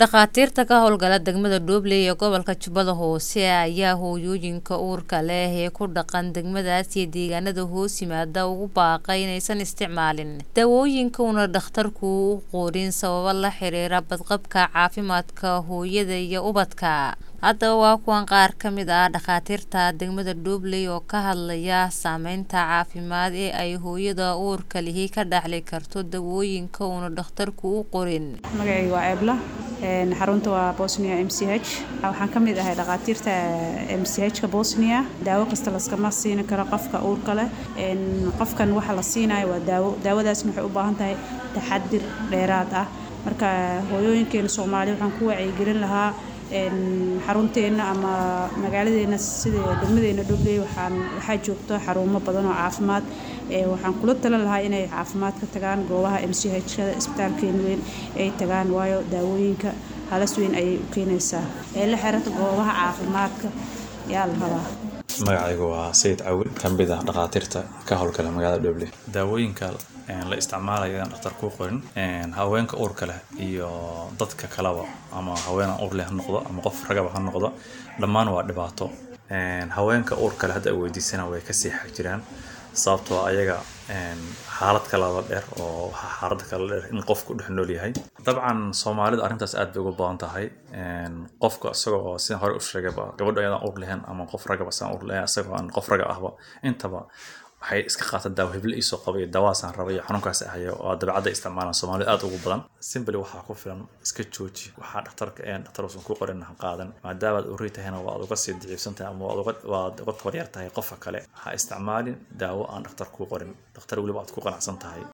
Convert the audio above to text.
dhakhaatiirta ka howlgala degmada Dooble ee gobolka Jubbada Hoose ayaa hooyooyinka uurka leh ee ku dhaqan degmadaas iyo deegaanada hoos yimaada ugu baaqay inaysan isticmaalin daawooyinka uuna dhakhtarku u qorin sababo la xiriira badqabka caafimaadka hooyada iyo ubadka haddaba waa kuwan qaar ka mid ah dhakhaatiirta degmada Dooble oo ka hadlaya saameynta caafimaad ee ay hooyada uurka lihi ka dhaxli karto daawooyinka uuna dhakhtarku u qorin magacayga waa eebla xarunta waa bosnia m c h waxaan ka mid ahay dhakhaatiirta m c h ka bosnia daawo kasta laskama siin karo qofka uurka leh qofkan waxa la siinayo waa daawo daawadaasna waxay u baahan tahay taxadir dheeraad ah marka hooyooyinkeena soomaaliya waxaan ku wacyigelin lahaa xarunteena ama magaaladeena sida degmadeena dhobley waxaan waxaa joogto xarumo badan oo caafimaad waxaan kula talin lahaa inay caafimaad ka tagaan goobaha m c h kada isbitaalkeena weyn ay tagaan waayo daawooyinka halas weyn ayay u keenaysaa ee la xirata goobaha caafimaadka yaa la rabaa magacaygu waa sayid cawil ka mid ah dhakhaatiirta ka howlgala magaalada dhoble daawooyinka la isticmaalayo aan dhakhtar kuu qorin haweenka uurka leh iyo dadka kaleba ama haweenan uur leh ha noqdo ama qof ragaba ha noqdo dhammaan waa dhibaato haweenka uurka leh hadda ay weydiisana way kasii xag jiraan sababtoo ayaga xaalad kalaba dheer oo xaalada kala dheer in qofku dhex nool yahay dabcan soomaalida arrintaas aad bay uga badan tahay qofka isagoo oo sidaan hore u sheegayba gabadha ayadaan uur lahayn ama qof ragaba sidaan uur lahayn isagoo aan qof raga ahba intaba waxay iska qaataan daawo heblo iisoo qaba iyo daawaasaan raba iyo xanuunkaas ahayo oo dabeecadda isticmaalaan soomaalida aad ugu badan simbly waxaa ku filan iska jooji waxaa dhakhtarka een dhakhtar uusan ku qorin ha qaadan maadaamaad urri tahayna waad uga sii daciifsan tahay ama waad uga tabaryar tahay qofka kale ha isticmaalin daawo aan dhakhtar kuu qorin dhakhtar weliba aad ku qanacsan tahay